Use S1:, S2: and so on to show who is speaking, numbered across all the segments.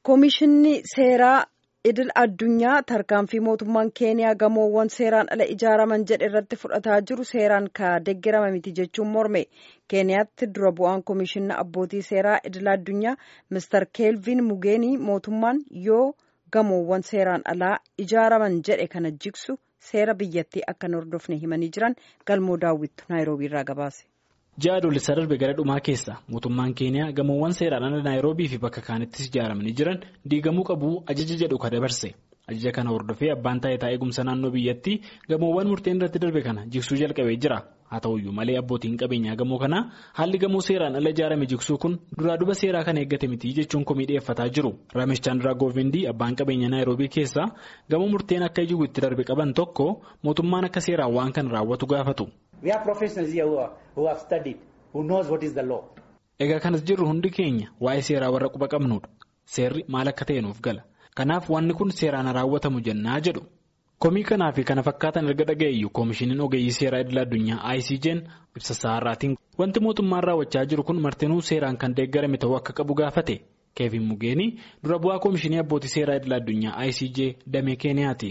S1: Koomishinni seeraa idil addunyaa tarkaanfii mootummaan keeniyaa gamoowwan seeraan ala ijaaraman jedhe irratti fudhataa jiru seeraan ka deeggarame miti jechuun morme keeniyaatti dura bu'aan koomishinna abbootii seeraa idil addunyaa mister keelvin mugeenii mootummaan yoo gamoowwan seeraan alaa ijaaraman jedhe kana jigsu seera biyyattii akka hin hordofne himanii jiran galmoo daawwittu naayiroobii irraa gabaase.
S2: ji'a adoolessa darbe gara dhumaa keessa mootummaan keeniyaa gamoowwan seeraan ala naayiroobii fi bakka kaanittis ijaaramanii jiran diigamuu qabu ajaja jedhu ka dabarse ajaja kana hordofee abbaan taayitaa eegumsa naannoo biyyattii gamoowwan murteen irratti darbe kana jigsuu jalqabee jira haa ta'uyyuu malee abbootiin qabeenyaa gamoo kanaa haalli gamoo seeraan ala ijaarame jigsuu kun duraa duba seeraa kana eeggate miti jechuun komii dhiyeeffataa jiru ramesh chandraa goovindii abbaan qabeenyaa naayiroobii keessaa gamoo murteen akka jigu itti darbe qaban tokko mootummaan akka seeraan waan kana raawwatu gaafatu. Egaa kanas jirru hundi keenya waa'ee seeraa warra quba qabnudha. Seerri maal akka ta'e nuuf gala. Kanaaf wanni kun seeraan raawwatamu jennaa jedhu. Komii kanaa fi kana fakkaatan erga dhaga'eeyyu koomishiniin ogeeyyii seeraa idil addunyaa ICJ'n ibsa saarraatiin wanti mootummaan raawwachaa jiru kun martinuu seeraan kan deeggarame ta'uu akka qabu gaafate. Keevin Mugeenii dura bu'aa koomishinii abbootii seeraa idil addunyaa ICJ damee Keeniyaati.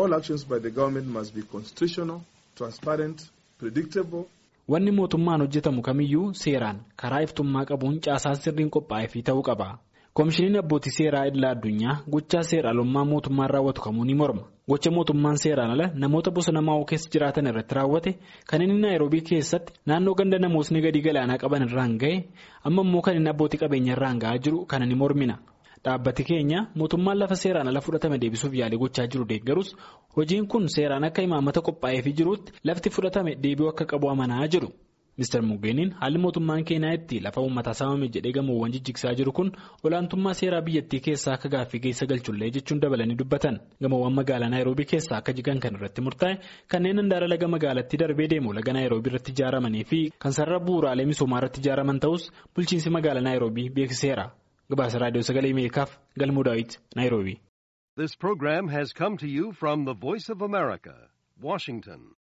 S2: Wanni mootummaan hojjetamu kamiyyuu seeraan karaa iftummaa qabuun caasaan sirriin qophaa'ee fi ta'uu qaba. Koomishiniin abbootii seeraa idila addunyaa gochaa seera alummaa mootummaan raawwatu kamuu ni morma. Gocha mootummaan seeraan ala namoota bosona maa'oo keessa jiraatan irratti raawwate kan inni naayiroobii keessatti naannoo ganda namootni gadi galaanaa qaban irraan ga'e amma immoo kan inni abbootii qabeenya irraan ga'aa jiru kana ni mormina. Dhaabbati keenya mootummaan lafa seeraan ala fudhatame deebisuuf yaalii gochaa jiru deeggarus hojiin kun seeraan akka imaammata qophaa'eefii jirutti lafti fudhatame deebi'uu akka qabu amanaa jedhu. Mr. Mugeeniin haalli mootummaan keenyaa itti lafa uummataa saamame jedhee gamoowwan jijjigsaa jiru kun olaantummaa seeraa biyyattii keessaa akka gaaffii keessa galchullee jechuun dabalanii dubbatan. Gamoowwan magaalaa Naayiroobii keessaa akka jigan kan irratti murtaa'e kanneen handaara laga magaalattii darbee deemu laga Naayiroobii irratti ijaaramanii fi kan sarara bu'uuraalee misoomaa irratti ijaaraman ta'us bulchiinsi magaalaa Naayiroobii beeksiseera. Gabaasa Raadiyoo Sagalee Ameerikaaf Galmuu Daawit Naayiroobii.
S3: This program has come to you from the Voice of America, Washington.